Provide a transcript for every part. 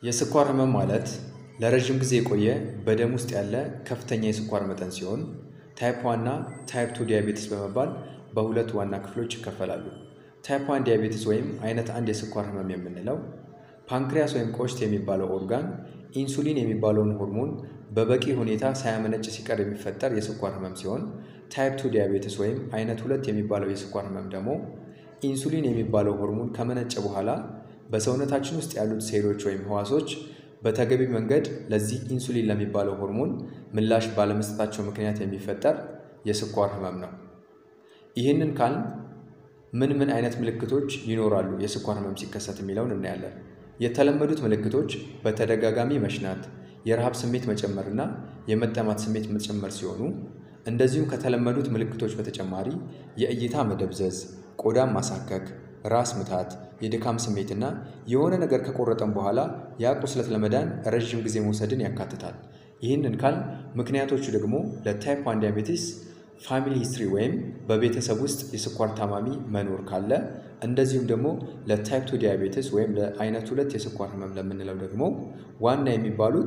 የስኳር ህመም ማለት ለረዥም ጊዜ የቆየ በደም ውስጥ ያለ ከፍተኛ የስኳር መጠን ሲሆን ታይፕ ዋን እና ታይፕ ቱ ዲያቤቲስ በመባል በሁለት ዋና ክፍሎች ይከፈላሉ። ታይፕ ዋን ዲያቤቲስ ወይም አይነት አንድ የስኳር ህመም የምንለው ፓንክሪያስ ወይም ቆሽት የሚባለው ኦርጋን ኢንሱሊን የሚባለውን ሆርሞን በበቂ ሁኔታ ሳያመነጭ ሲቀር የሚፈጠር የስኳር ህመም ሲሆን ታይፕ ቱ ዲያቤቲስ ወይም አይነት ሁለት የሚባለው የስኳር ህመም ደግሞ ኢንሱሊን የሚባለው ሆርሞን ከመነጨ በኋላ በሰውነታችን ውስጥ ያሉት ሴሎች ወይም ህዋሶች በተገቢ መንገድ ለዚህ ኢንሱሊን ለሚባለው ሆርሞን ምላሽ ባለመስጠታቸው ምክንያት የሚፈጠር የስኳር ህመም ነው። ይህንን ካል ምን ምን አይነት ምልክቶች ይኖራሉ የስኳር ህመም ሲከሰት የሚለውን እናያለን። የተለመዱት ምልክቶች በተደጋጋሚ መሽናት፣ የረሃብ ስሜት መጨመር እና የመጠማት ስሜት መጨመር ሲሆኑ እንደዚሁም ከተለመዱት ምልክቶች በተጨማሪ የእይታ መደብዘዝ፣ ቆዳን ማሳከክ፣ ራስ ምታት፣ የድካም ስሜትና የሆነ ነገር ከቆረጠን በኋላ ያ ቁስለት ለመዳን ረዥም ጊዜ መውሰድን ያካትታል። ይህንን ካል ምክንያቶቹ ደግሞ ለታይፕ ዋን ዲያቤቲስ ፋሚሊ ሂስትሪ ወይም በቤተሰብ ውስጥ የስኳር ታማሚ መኖር ካለ እንደዚሁም ደግሞ ለታይፕ ቱ ዲያቤቲስ ወይም ለአይነት ሁለት የስኳር ህመም ለምንለው ደግሞ ዋና የሚባሉት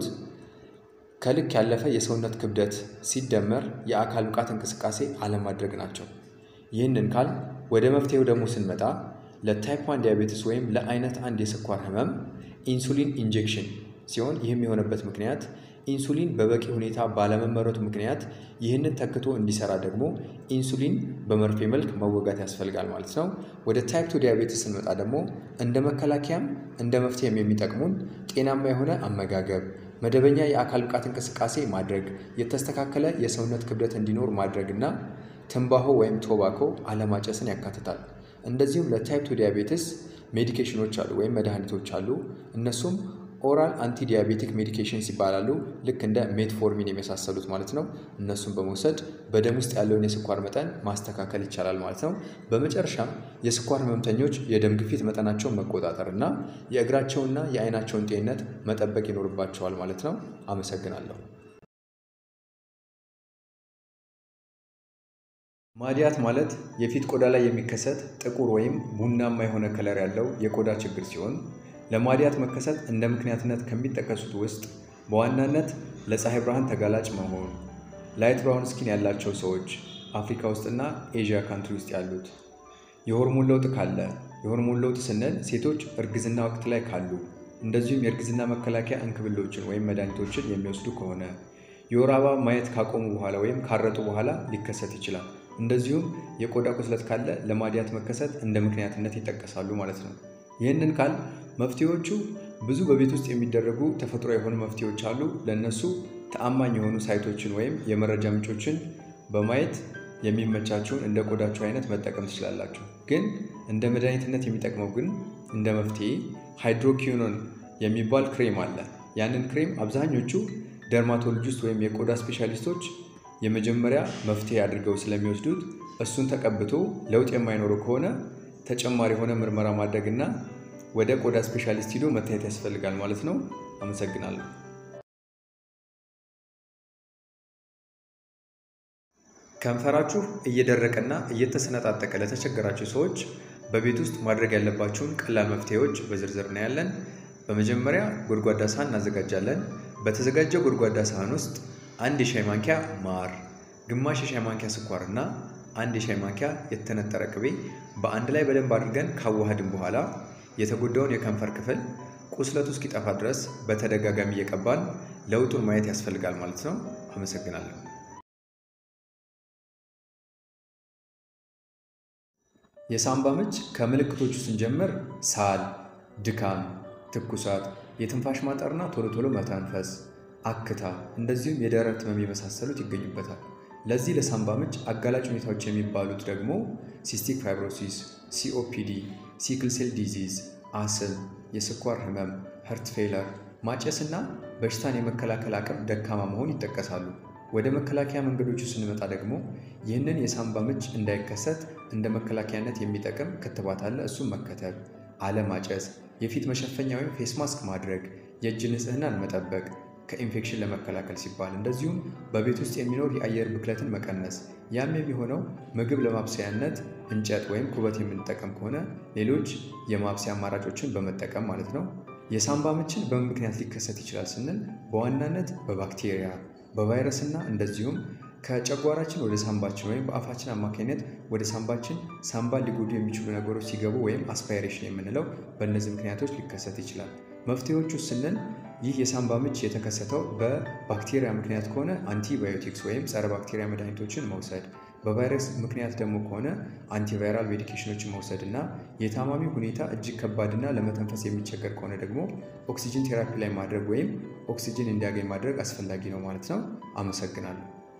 ከልክ ያለፈ የሰውነት ክብደት ሲደመር የአካል ብቃት እንቅስቃሴ አለማድረግ ናቸው። ይህንን ካል ወደ መፍትሄው ደግሞ ስንመጣ ለታይፕ ዋን ዲያቤቲስ ወይም ለአይነት አንድ የስኳር ህመም ኢንሱሊን ኢንጀክሽን ሲሆን ይህም የሆነበት ምክንያት ኢንሱሊን በበቂ ሁኔታ ባለመመረቱ ምክንያት ይህንን ተክቶ እንዲሰራ ደግሞ ኢንሱሊን በመርፌ መልክ መወጋት ያስፈልጋል ማለት ነው። ወደ ታይፕ ቱ ዲያቤቲስ ስንመጣ ደግሞ እንደ መከላከያም እንደ መፍትሄም የሚጠቅሙን ጤናማ የሆነ አመጋገብ፣ መደበኛ የአካል ብቃት እንቅስቃሴ ማድረግ፣ የተስተካከለ የሰውነት ክብደት እንዲኖር ማድረግ እና ትንባሆ ወይም ቶባኮ አለማጨስን ያካትታል። እንደዚሁም ለታይፕ ቱ ዲያቤቲስ ሜዲኬሽኖች አሉ ወይም መድኃኒቶች አሉ። እነሱም ኦራል አንቲ ዲያቤቲክ ሜዲኬሽንስ ይባላሉ። ልክ እንደ ሜትፎርሚን የመሳሰሉት ማለት ነው። እነሱን በመውሰድ በደም ውስጥ ያለውን የስኳር መጠን ማስተካከል ይቻላል ማለት ነው። በመጨረሻም የስኳር ህመምተኞች የደም ግፊት መጠናቸውን መቆጣጠር እና የእግራቸውንና የአይናቸውን ጤንነት መጠበቅ ይኖርባቸዋል ማለት ነው። አመሰግናለሁ። ማድያት ማለት የፊት ቆዳ ላይ የሚከሰት ጥቁር ወይም ቡናማ የሆነ ከለር ያለው የቆዳ ችግር ሲሆን ለማድያት መከሰት እንደ ምክንያትነት ከሚጠቀሱት ውስጥ በዋናነት ለፀሐይ ብርሃን ተጋላጭ መሆን፣ ላይት ብራውን ስኪን ያላቸው ሰዎች አፍሪካ ውስጥና ኤዥያ ካንትሪ ውስጥ ያሉት፣ የሆርሞን ለውጥ ካለ፣ የሆርሞን ለውጥ ስንል ሴቶች እርግዝና ወቅት ላይ ካሉ፣ እንደዚሁም የእርግዝና መከላከያ እንክብሎችን ወይም መድኃኒቶችን የሚወስዱ ከሆነ፣ የወር አበባ ማየት ካቆሙ በኋላ ወይም ካረጡ በኋላ ሊከሰት ይችላል። እንደዚሁም የቆዳ ቁስለት ካለ ለማድያት መከሰት እንደ ምክንያትነት ይጠቀሳሉ ማለት ነው። ይህንን ካል መፍትሄዎቹ ብዙ በቤት ውስጥ የሚደረጉ ተፈጥሮ የሆኑ መፍትሄዎች አሉ። ለእነሱ ተአማኝ የሆኑ ሳይቶችን ወይም የመረጃ ምንጮችን በማየት የሚመቻችውን እንደ ቆዳችሁ አይነት መጠቀም ትችላላችሁ። ግን እንደ መድኃኒትነት የሚጠቅመው ግን እንደ መፍትሄ ሃይድሮኪኖን የሚባል ክሬም አለ። ያንን ክሬም አብዛኞቹ ደርማቶሎጂስት ወይም የቆዳ ስፔሻሊስቶች የመጀመሪያ መፍትሄ አድርገው ስለሚወስዱት እሱን ተቀብቶ ለውጥ የማይኖረው ከሆነ ተጨማሪ የሆነ ምርመራ ማድረግና ወደ ቆዳ ስፔሻሊስት ሂዶ መታየት ያስፈልጋል ማለት ነው። አመሰግናለሁ። ከንፈራችሁ እየደረቀና እየተሰነጣጠቀ ለተቸገራችሁ ሰዎች በቤት ውስጥ ማድረግ ያለባችሁን ቀላል መፍትሄዎች በዝርዝር እናያለን። በመጀመሪያ ጎድጓዳ ሳህን እናዘጋጃለን። በተዘጋጀው ጎድጓዳ ሳህን ውስጥ አንድ የሻይ ማንኪያ ማር፣ ግማሽ የሻይ ማንኪያ ስኳር እና አንድ የሻይ ማንኪያ የተነጠረ ቅቤ በአንድ ላይ በደንብ አድርገን ካዋሃድን በኋላ የተጎዳውን የከንፈር ክፍል ቁስለቱ እስኪጠፋ ድረስ በተደጋጋሚ እየቀባን ለውጡን ማየት ያስፈልጋል ማለት ነው። አመሰግናለሁ። የሳምባ ምች ከምልክቶቹ ስንጀምር ሳል፣ ድካም፣ ትኩሳት፣ የትንፋሽ ማጠርና ቶሎ ቶሎ መተንፈስ፣ አክታ እንደዚሁም የደረት ህመም የመሳሰሉት ይገኙበታል። ለዚህ ለሳምባ ምች አጋላጭ ሁኔታዎች የሚባሉት ደግሞ ሲስቲክ ፋይብሮሲስ፣ ሲኦፒዲ፣ ሲክል ሴል ዲዚዝ፣ አስም፣ የስኳር ህመም፣ ሀርት ፌለር፣ ማጨስ እና በሽታን የመከላከል አቅም ደካማ መሆን ይጠቀሳሉ። ወደ መከላከያ መንገዶቹ ስንመጣ ደግሞ ይህንን የሳምባ ምች እንዳይከሰት እንደ መከላከያነት የሚጠቅም ክትባት አለ። እሱም መከተብ፣ አለማጨስ፣ የፊት መሸፈኛ ወይም ፌስ ማስክ ማድረግ፣ የእጅ ንጽህናን መጠበቅ ከኢንፌክሽን ለመከላከል ሲባል እንደዚሁም በቤት ውስጥ የሚኖር የአየር ብክለትን መቀነስ። ያም የሚሆነው ምግብ ለማብሰያነት እንጨት ወይም ኩበት የምንጠቀም ከሆነ ሌሎች የማብሰያ አማራጮችን በመጠቀም ማለት ነው። የሳምባ ምችን በምን ምክንያት ሊከሰት ይችላል ስንል በዋናነት በባክቴሪያ በቫይረስ እና እንደዚሁም ከጨጓራችን ወደ ሳምባችን ወይም በአፋችን አማካኝነት ወደ ሳምባችን ሳምባ ሊጎዱ የሚችሉ ነገሮች ሲገቡ ወይም አስፓይሬሽን የምንለው በእነዚህ ምክንያቶች ሊከሰት ይችላል። መፍትሄዎቹ ስንል ይህ የሳምባ ምች የተከሰተው በባክቴሪያ ምክንያት ከሆነ አንቲባዮቲክስ ወይም ጸረ ባክቴሪያ መድኃኒቶችን መውሰድ፣ በቫይረስ ምክንያት ደግሞ ከሆነ አንቲቫይራል ሜዲኬሽኖችን መውሰድ እና የታማሚ ሁኔታ እጅግ ከባድና ለመተንፈስ የሚቸገር ከሆነ ደግሞ ኦክሲጅን ቴራፒ ላይ ማድረግ ወይም ኦክሲጅን እንዲያገኝ ማድረግ አስፈላጊ ነው ማለት ነው። አመሰግናለሁ።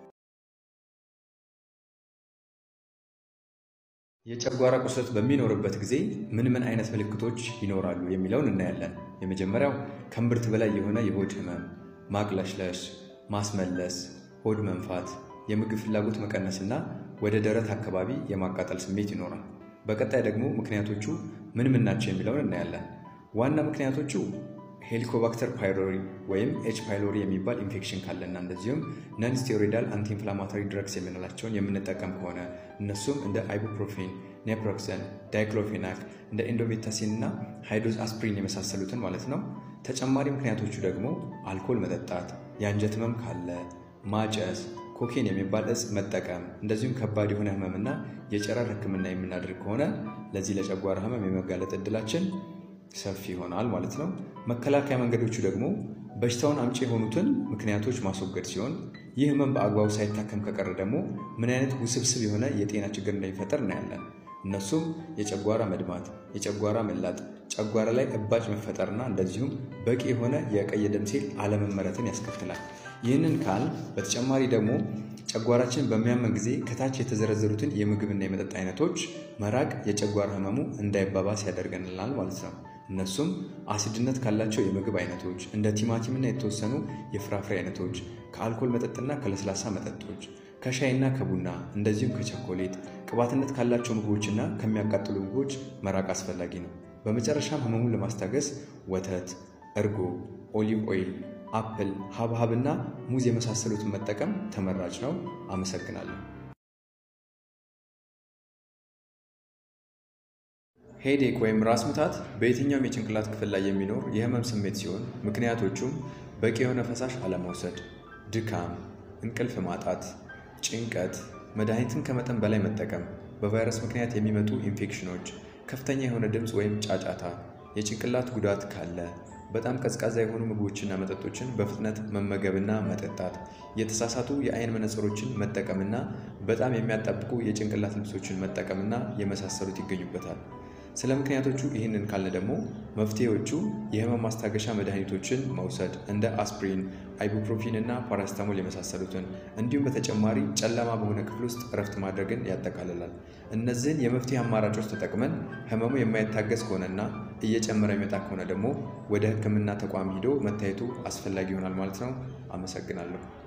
የጨጓራ ቁስለት በሚኖርበት ጊዜ ምን ምን አይነት ምልክቶች ይኖራሉ የሚለውን እናያለን። የመጀመሪያው ከእምብርት በላይ የሆነ የሆድ ህመም፣ ማቅለሽለሽ፣ ማስመለስ፣ ሆድ መንፋት፣ የምግብ ፍላጎት መቀነስና ወደ ደረት አካባቢ የማቃጠል ስሜት ይኖራል። በቀጣይ ደግሞ ምክንያቶቹ ምን ምን ናቸው የሚለውን እናያለን። ዋና ምክንያቶቹ ሄሊኮባክተር ፓይሎሪ ወይም ኤች ፓይሎሪ የሚባል ኢንፌክሽን ካለና እንደዚሁም ነን ስቴሮይዳል አንቲ ኢንፍላማቶሪ ድረግስ የምንላቸውን የምንጠቀም ከሆነ እነሱም እንደ አይቡፕሮፌን፣ ኔፕሮክሰን፣ ዳይክሎፌናክ እንደ ኢንዶሜታሲን እና ሃይዶዝ አስፕሪን የመሳሰሉትን ማለት ነው። ተጨማሪ ምክንያቶቹ ደግሞ አልኮል መጠጣት፣ የአንጀት ህመም ካለ፣ ማጨስ፣ ኮኬን የሚባል እጽ መጠቀም እንደዚሁም ከባድ የሆነ ህመምና የጨረር ህክምና የምናደርግ ከሆነ ለዚህ ለጨጓራ ህመም የመጋለጥ እድላችን ሰፊ ይሆናል ማለት ነው። መከላከያ መንገዶቹ ደግሞ በሽታውን አምጪ የሆኑትን ምክንያቶች ማስወገድ ሲሆን ይህ ህመም በአግባቡ ሳይታከም ከቀረ ደግሞ ምን አይነት ውስብስብ የሆነ የጤና ችግር እንደሚፈጠር እናያለን። እነሱም የጨጓራ መድማት፣ የጨጓራ መላጥ፣ ጨጓራ ላይ እባጭ መፈጠርና እንደዚሁም በቂ የሆነ የቀይ ደም ሴል አለመመረትን ያስከትላል። ይህንን ካል በተጨማሪ ደግሞ ጨጓራችን በሚያመን ጊዜ ከታች የተዘረዘሩትን የምግብና የመጠጥ አይነቶች መራቅ የጨጓራ ህመሙ እንዳይባባስ ያደርገንላል ማለት ነው። እነሱም አሲድነት ካላቸው የምግብ አይነቶች እንደ ቲማቲምና የተወሰኑ የፍራፍሬ አይነቶች፣ ከአልኮል መጠጥና ከለስላሳ መጠጦች፣ ከሻይና ከቡና እንደዚሁም ከቸኮሌት፣ ቅባትነት ካላቸው ምግቦችና ከሚያቃጥሉ ምግቦች መራቅ አስፈላጊ ነው። በመጨረሻም ህመሙን ለማስታገስ ወተት፣ እርጎ፣ ኦሊቭ ኦይል፣ አፕል፣ ሀብሀብና ሙዝ የመሳሰሉትን መጠቀም ተመራጭ ነው። አመሰግናለሁ። ሄዴክ ወይም ራስ ምታት በየትኛውም የጭንቅላት ክፍል ላይ የሚኖር የህመም ስሜት ሲሆን ምክንያቶቹም በቂ የሆነ ፈሳሽ አለመውሰድ፣ ድካም፣ እንቅልፍ ማጣት፣ ጭንቀት፣ መድኃኒትን ከመጠን በላይ መጠቀም፣ በቫይረስ ምክንያት የሚመጡ ኢንፌክሽኖች፣ ከፍተኛ የሆነ ድምፅ ወይም ጫጫታ፣ የጭንቅላት ጉዳት ካለ፣ በጣም ቀዝቃዛ የሆኑ ምግቦችና መጠጦችን በፍጥነት መመገብና መጠጣት፣ የተሳሳቱ የአይን መነጽሮችን መጠቀምና በጣም የሚያጣብቁ የጭንቅላት ልብሶችን መጠቀምና የመሳሰሉት ይገኙበታል። ስለ ምክንያቶቹ ይህንን ካልን ደግሞ መፍትሄዎቹ የህመም ማስታገሻ መድኃኒቶችን መውሰድ እንደ አስፕሪን፣ አይቡፕሮፊን እና ፓራስታሞል የመሳሰሉትን እንዲሁም በተጨማሪ ጨለማ በሆነ ክፍል ውስጥ እረፍት ማድረግን ያጠቃልላል። እነዚህን የመፍትሄ አማራጮች ተጠቅመን ህመሙ የማይታገስ ከሆነና እየጨመረ የሚመጣ ከሆነ ደግሞ ወደ ሕክምና ተቋም ሂዶ መታየቱ አስፈላጊ ይሆናል ማለት ነው። አመሰግናለሁ።